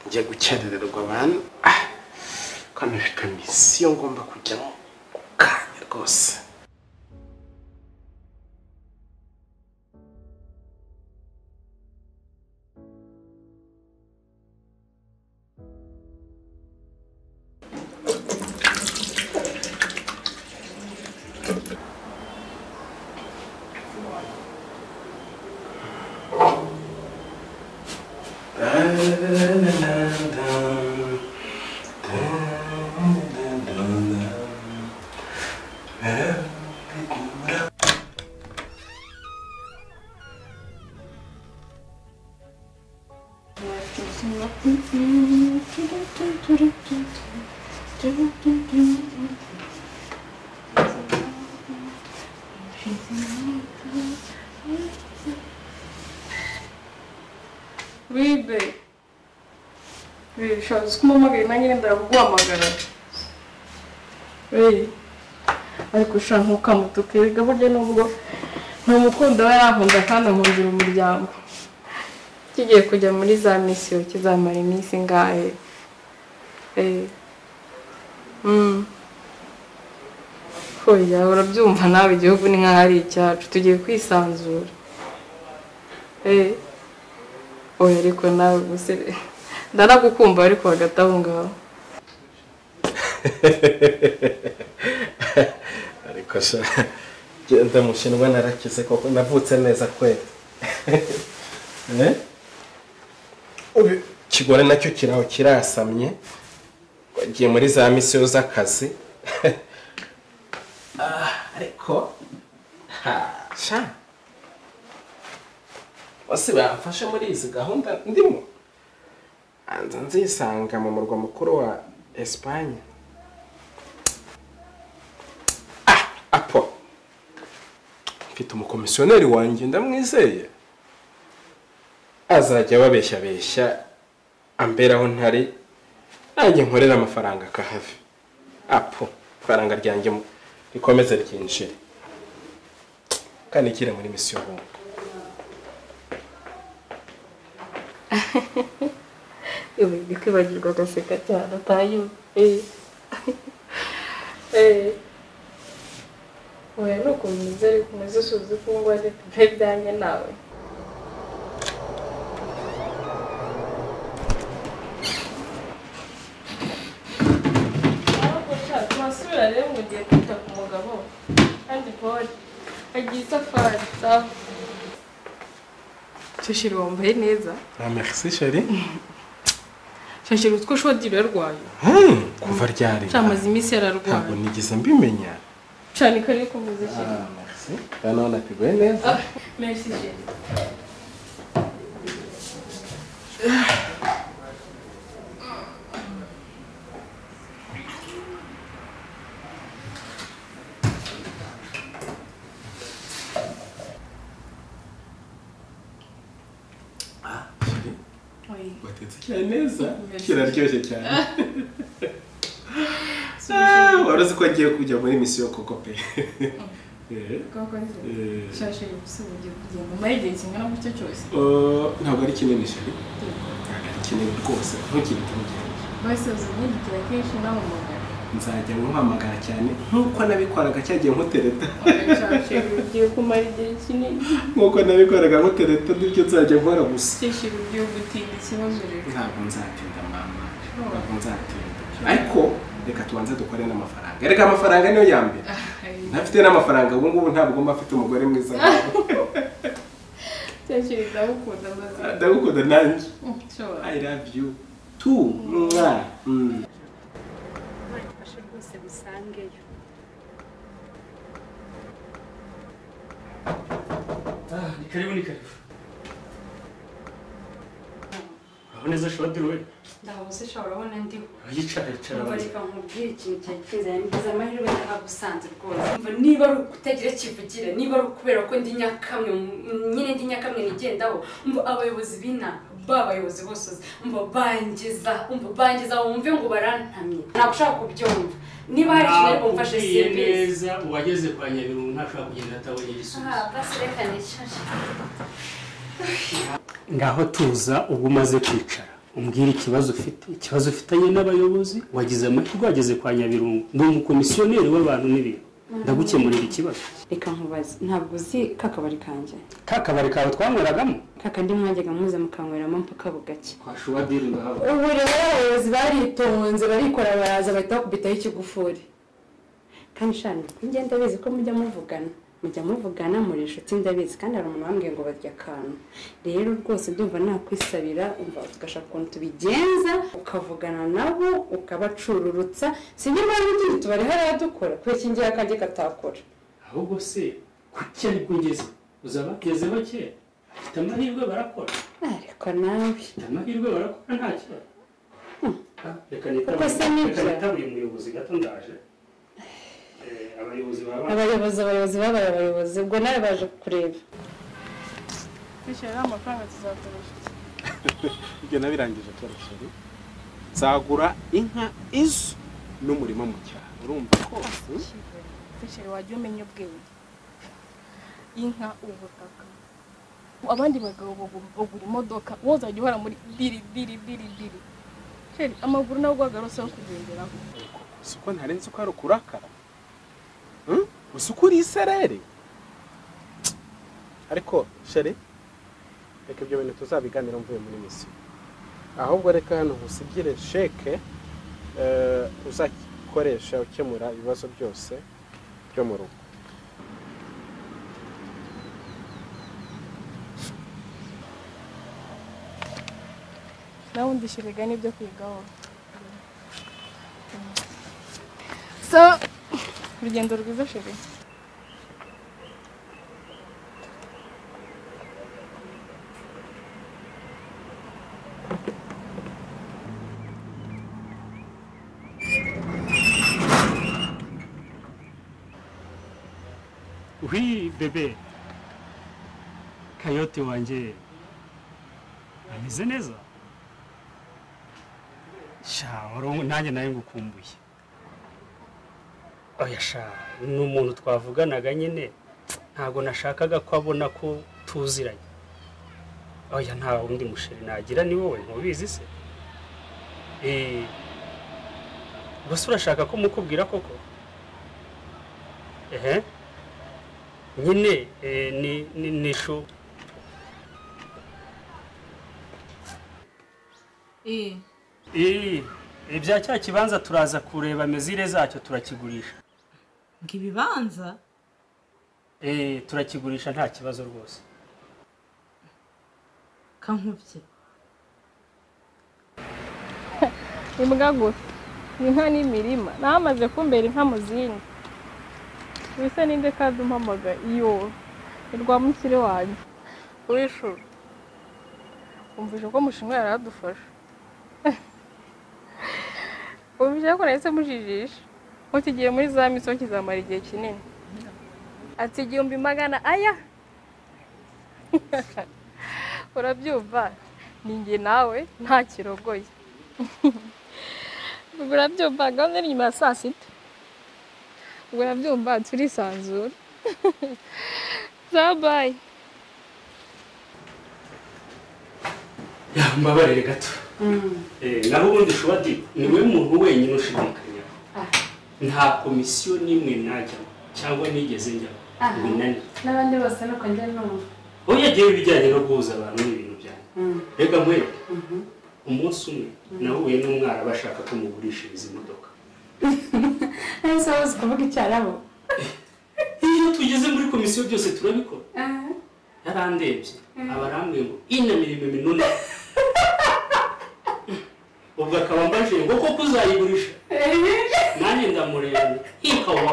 ngiye gukerererwa abantu kano bikamisiyo ngomba kujyamo ku kanya rwose wibe bishoboza ko umpamagaye nanjye wenda kuguhamagara weyi ariko ushaka nkukamutuka erega burya nubwo ni umukundo we yankunda kandi ankundira umuryango kigiye kujya muri za misiyo kizamara iminsi ingahe eee hoya urabyumva nawe igihugu ni nk'aho ari icyacu tugiye kwisanzura eee oya ariko nawe gusa ndanagukumva ariko hagati aho ngaho ariko se genda mushinwa narakize koko navutse neza kweli Eh? Ubu ikigore nacyo kiraho kirasamye wagiye muri za misiyo z'akazi Ah, ariko ha, sha bose bamfashe muri izi gahunda ndimo nza nzisanga mu murwa mukuru wa esipanye ah apo mfite umukomisiyoneri wanjye ndamwizeye azajya ababeshyabeshya ambera aho ntari nanjye nkorera amafaranga akahave apo ifaranga ryanjye mu- rikomeze ryinjire kandi ikire muri misiyo bungu yewe ndi kwibagirwa agaseka cyane atayo eee eee oya ni ukuntu umeze ariko umeze usubiza ko ngo ajye kugira ibyanjye nawe ariko sha turasubira rero ngo ugiye kwita ku mugabo kandi pole agiye isafari sawa Shashira wambaye neza Ah, merci chérie. shashira utwo shodi rurarwaye Hmm, kuva ryari? cyamaze iminsi Ntabwo yararwaye nigeze mbimenya. cyane ko ari kuvuza ikintu merci. Hano nateguye neza. Ah, merci chérie. Chérie, Oui. watetse cyane neza. Merci. Kiraryoshye cyane. Ah, wari uzi ko agiye kujya muri misiyo koko pe. Eh, Koko nzi. eh. Shashe ubusa ugiye kugenda umara igihe kingana gutyo cyose Oh, Ntabwo ari kinini chérie. Ntabwo ari kinini rwose. Ntukitungire. bose uzamwidikira kenshi n'amamagara Nzajya nkuhamagara cyane nk'uko nabikoraga cyagiye nkutereta. shashe ugiye kumara igihe kinini Nk'uko nabikoraga nkutereta nibyo nzajya nkora gusa. shashe ugiye gutinda ikibazo rero ntabwo nzatinda mama Oh. ntabwo nzatinda ariko reka tubanze dukore n'amafaranga reka amafaranga niyo ya mbere ntafite n'amafaranga ubu ngubu ntabwo mba mfite umugore mwiza nkawe. shashe ndagukunda maze ndagukunda nanjye nshobora i love you tu mwa Mm. bafashe rwose busangeyo Ah, ni karibu ni karibu. Aho neza shodi we. ndahabuze ushobora urabona ndiho Yicara yicara umva abanza. reka nkubwire ikintu cyari kinzanye ngize amahirwe nahagusanze rwose umva niba ari ukutagira kivugire niba ari ukubera ko ndi nyakamwe mm, nyine ndi nyakamwe nigendaho umva abayobozi b'ina ba bayobozi bose uzi umva bangiza umva bangiza wumve ngo barantamye ntabwo ushaka kubyumva niba hari ikintu ariko mfashe Nakubwiye simbizi neza uwageze kwa Nyabirungu ntashobora kugenda atabonye igisubizo. aha basi reka nicaje Ngaho tuza ubwo umaze kwicara. umbwira ikibazo ufite ikibazo ufitanye n'abayobozi wagize amahirwe wageze kwa nyabirungu ndi umukomisiyoneri w'abantu n'ibintu ndagukemurira ikibazo reka nkubaze ntabwo uzi kakabari kanjye ka kabari kawe twanyweragamo kakandi mwajyaga muza mukanyweramo mpaka bugacya twashuba diri ngaho ubu rero abayobozi baritonze barikora baraza bahita bakubitaho ikigufuri kandi shani njye ndabizi ko mujya muvugana mujya muvugana muri inshuti ndabizi kandi hari umuntu wambwiye ngo barya akantu rero rwose ndumva nakwisabira umva tugashaka ukuntu tubigenza ukavugana nabo ukabacururutsa sinjye mpamvu tundi tubari hariya dukora kubera iki ngiye akanjye katakora ahubwo se kuki aribwo ugeze uzaba bageze bake bafite amahirwe barakora ariko nawe bafite amahirwe barakora nta kibazo Ah, reka nitabe- Kuko se nibyo. reka nitabuye umuyobozi gato ndaje Eh, abayobozi baba abayobozi abayobozi babaye abayobozi ubwo nawe baje kureba twishyura amafaranga tuzakoresha ibyo nabirangije kera sheri nzagura inka izo n'umurima mu cyaro urumva ko twishyura wajya umenya ubwenge inka ubutaka abandi bagabo bagu- bagura imodoka wowe uzajya uhora muri biri biri biri biri Sheri, amaguru nawe ugwagarose yo kugenderaho si uko ntarenze uko hari ukurakara Hmm? gusa uko uri isereri ariko sheri reka ibyo bintu tuzabiganira mvuye muri misiyo ahubwo reka hano usigire sheke eh, uzakoresha ukemura ibibazo byose byo mu rugo nawe undishyuriga n'ibyo kwigaho so urugendo rwiza sheri wi bebe kayote wanjye ameze neza sha wari- nanjye nawe ngukumbuye oya sha ni umuntu twavuganaga nyine ntabwo nashakaga ko abona ko tuziranye oya nta wundi musheri nagira ni wowe ntubizi se Eh, ubuse urashaka ko mukubwira koko ehe nyine eh, ni ni- ni shu Eh, ibya cya kibanza turaza kureba mezire zacyo turakigurisha ibibanza Eh, turakigurisha nta kibazo rwose kankubye imbwa gusa inka n'imirima namaze kumbera inka mu zindi bisa ninde kandi umpamaga iyo ni rwa mukire wanjye urishura wumvise ko mushinga yaradufasha wumvise ko nahise mujijisha mukigiye muri za misiyo kizamara igihe kinini ati igihumbi magana aya urabyumva ni njye nawe nta kirogoye ubwo urabyumva gahunda iri inyuma ya saa sita ubwo urabyumva turisanzura zabaye mbabarire gato naho ubundi shuba di ni we muntu wenyine ushidikanya nta komisiyo n'imwe najyamo cyangwa nigeze njyamo Aha. binani n'abandi bose nuko njya numva ubu yagiye ibijyanye no guhuza abantu n'ibintu byanjye reka mwe Mhm. umunsi umwe nahuye n'umwara bashaka ko mugurishiriza imodoka nahise bazi kuvuga icyarabo iyo tugeze muri komisiyo byose turabikora yarandebye abarambwiye ngo inamiriwe minuna ubwo akaba mbajije ngo koko uzayigurisha nanjye ndamureba ikawa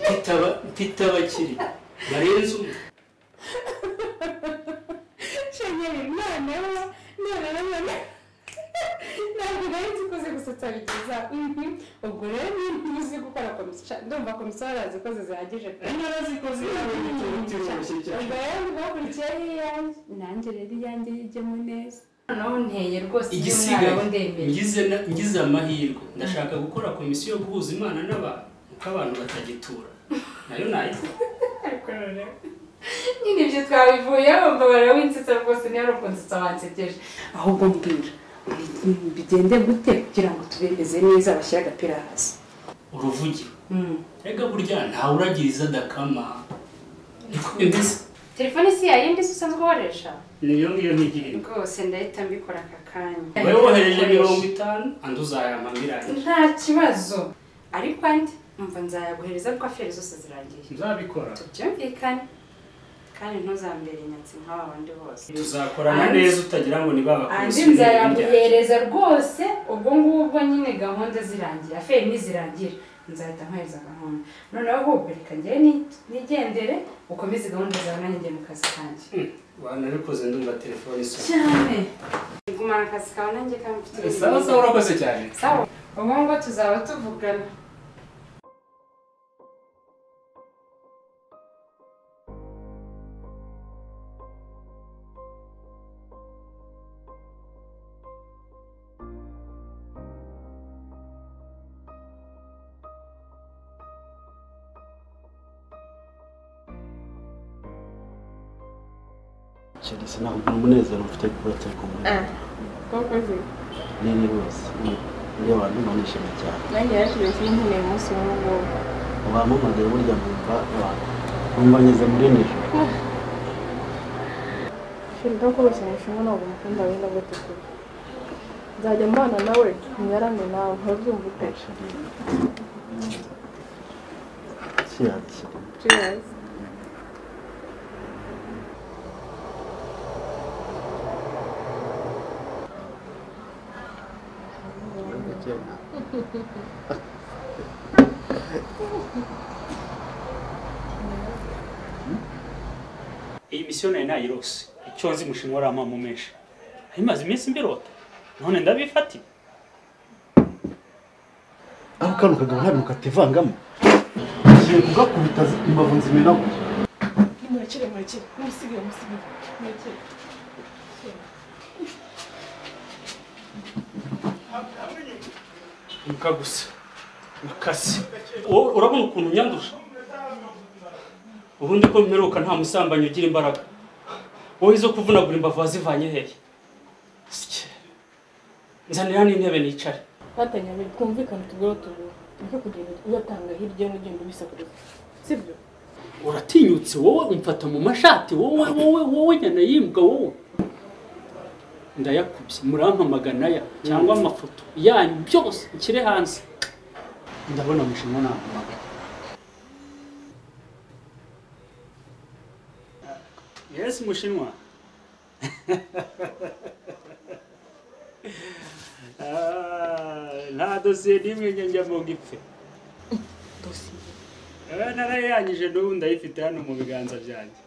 titaba titaba kiri barenze umwe shanyari noneho noneho noneho ntabwo nari nzi ko uzi gusetsa bigeza Mhm. ubwo rero niba uzi gukora komisiyo ndumva komisiyo barazikoze zihagije pe narazikoze ubwo rero ntibakurikiyeho iyanjye nanjye rero iyanjye yijyemo neza noneho nteye rwose igisigaye ngize na- ngize amahirwe ndashaka gukora komisiyo yo guhuza imana n'abantu kuko abantu batagitura nayo nayo ariko noneho nyine ibyo twabivuyeho mbabara winsetsa rwose niba ari ukunsetsa wansekeje ahubwo mbwira bigende gute kugira ngo tubemeze neza bashyire agapira hasi uruvugiro rega burya ntawe uragiriza adakama niko bimeze telefone si yayo ndi usanzwe ukoresha niyo ngiyo ntigirira rwose ndahita mbikora aka kanya wowe wohereje mirongo itanu andi uzayama birangije nta kibazo ariko andi mva nzayaguhereza kuko aferi zose zirangiye nzabikora tubyumvikane kandi ntuzambere nyatsi nk'aba bandi bose tuzakorana Andi- neza utagira ngo niba andi abakubise nzayamuhereza rwose ubwo ngubwo nyine gahunda zirangira feri nizirangira nzahita nkohereza gahunda noneho ahubwo reka njyewe ni- nigendere ukomeze gahunda zawe nanjye njye mu kazi kanjye wanabikoze ndumva telefone isa cyane gumana akazi kawe nanjye kamufite sawa sawa urakoze cyane sawa ubu ngo tuzaba tuvugana Chelsea ntabwo umunezero mfite kubura cyari kumwe koko se nini rwose iyo abantu banishimye cyane nanjye yashyize sinkeneye umunsi w'ubungubu bampamagaye burya numva abantu numva ngeze muri nijoro shirika rwose nishimwe ntabwo umukunda wenda gute kure nzajya mbana nawe nyarame nawe ntubyumve uko kiyakira cheers iyi misiyo nayo nayirose icyo nzi mushinga wari amamo menshi nari maze iminsi mbirota none ndabifatira ariko kano kagabo nta bintu kativangamo ngiye kugakubita zi- imbavu nzimenaho nimurekere murekere mumusige mumusige murekere imbwa gusa mukasi wowe urabona ukuntu unyandusha ubundi ko mperuka nta musambanyi ugira imbaraga wowe izo kuvunagura imbavu wazivanye hehe Sike. nzanira n'intebe nicare twatanye mbere twumvikane utugura tugura niko kugenda uyatanga hirya no hino ubisakuriza sibyo uratinyutse wowe umfata mu mashati wowe wowe wowe nyana yimbwa wowe ndayakubye murampamagana ya cyangwa amafoto yanyu byose nshyire hanze ndabona mushinwa nampamagana yes mushinwa Ah, nta dosiye n'imwe njye njyamo gipfe narayanyije n'ubu ndayifite hano mu biganza byanjye